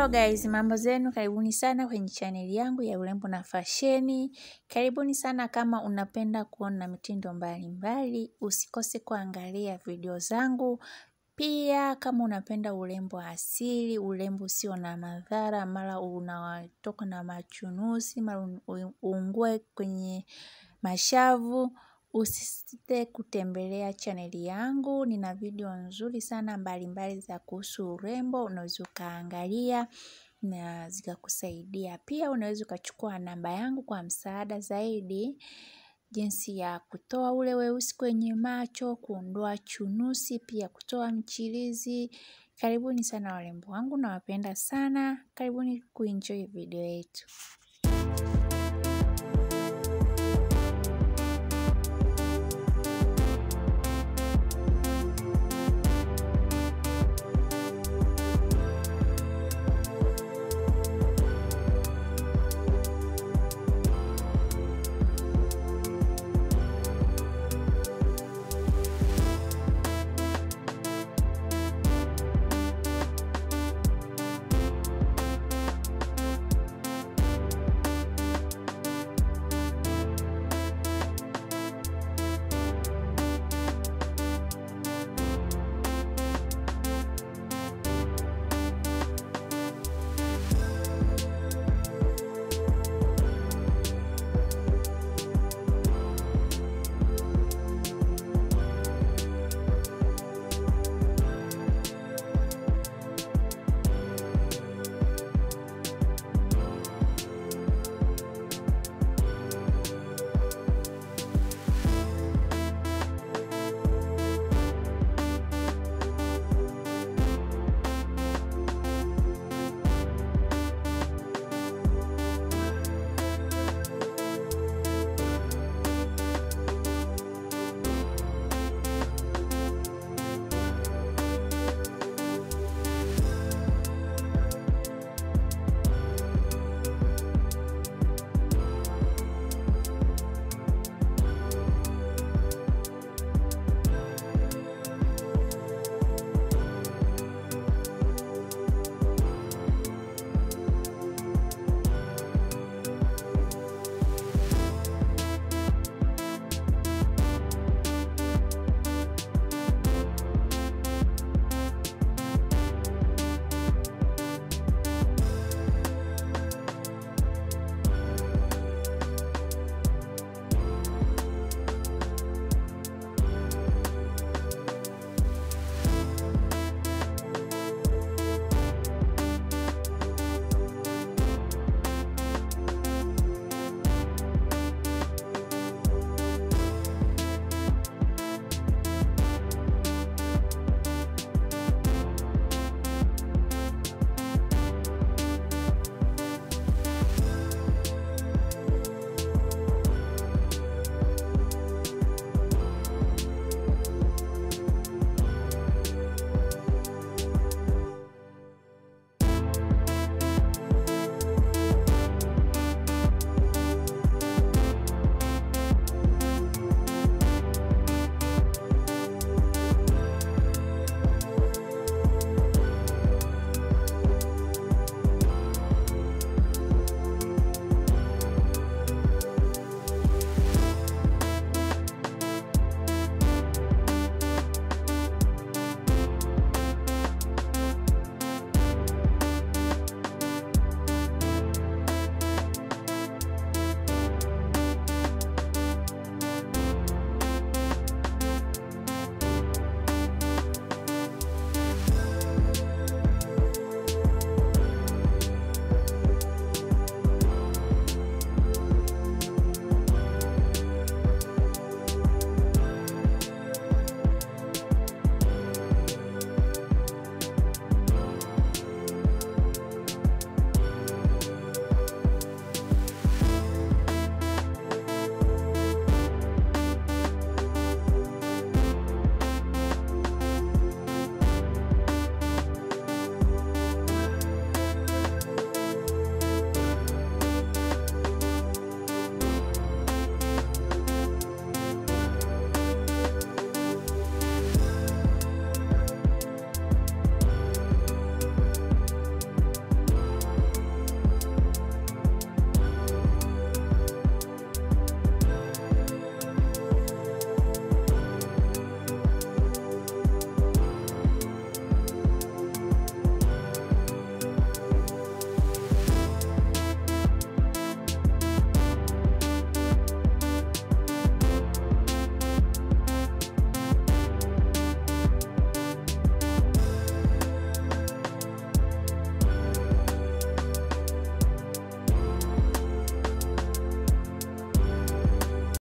Hello guys, mambo zenu, karibuni sana kwenye chaneli yangu ya urembo na fasheni. Karibuni sana kama unapenda kuona mitindo mbalimbali, usikose kuangalia video zangu. Pia kama unapenda urembo asili, urembo usio na madhara, mara unatoka na machunusi, mara uungue kwenye mashavu. Usisite kutembelea chaneli yangu, nina video nzuri sana mbalimbali za kuhusu urembo, unaweza ukaangalia na zikakusaidia. Pia unaweza ukachukua namba yangu kwa msaada zaidi, jinsi ya kutoa ule weusi kwenye macho, kuondoa chunusi, pia kutoa mchirizi. Karibuni sana warembo wangu nawapenda sana, karibuni kuenjoy video yetu.